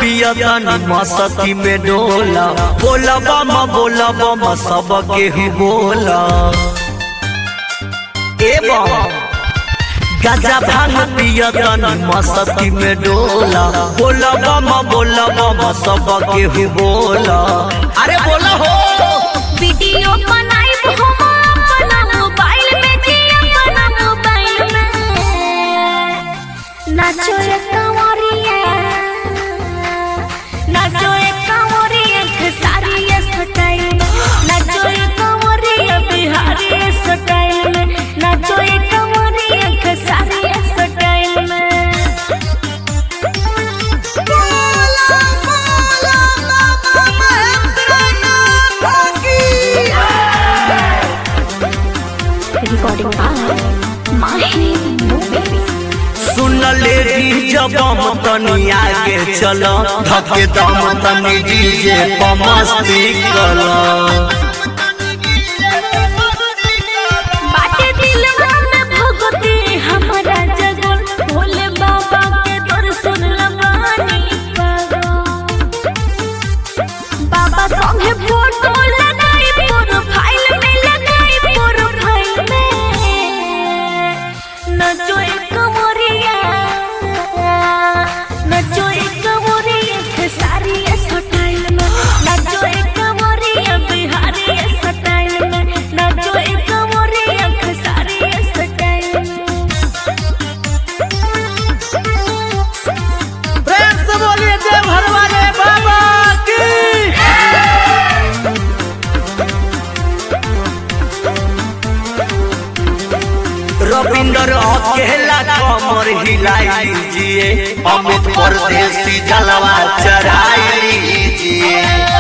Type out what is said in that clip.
पिया तनी मस्ती में डोला बोला बम बोला बम सब केहू बोला ए बम गाजा भांग पिया तनी मस्ती में डोला बोला बम बोला बम सब केहू बोला अरे बोला हो वीडियो बनाइब हम अपना मोबाइल में जी अपना मोबाइल में नाचो रे कंवरिया नाचो रे कंवरिया खेसारी स्टाइल में नाचो रे कंवरिया बिहारी स्टाइल में नाचो रे कंवरिया खेसारी स्टाइल में बोला बोला बाबा recording by Mahi Movies. सुन ले जब हम तनी आगे चल धके दम तनी डीजे पर मस्ती कर बाटे दिलवा में भगती हमारा जगल भोले बाबा के दर्शन लबानी पागल बाबा संगे फोटो लगाई प्रोफाइल में लगाई प्रोफाइल में नचो एक मोरिया नचो एक मोरिया खेसारी स्टाइल में नचो एक मोरिया बिहारी स्टाइल में नचो एक मोरिया खेसारी स्टाइल में प्रेम से बोलिए देव घर वाले बाबा की रविंदर अकेला कमर हिलाई लीजिए अमित परदेसी जलवा चढ़ाई लीजिए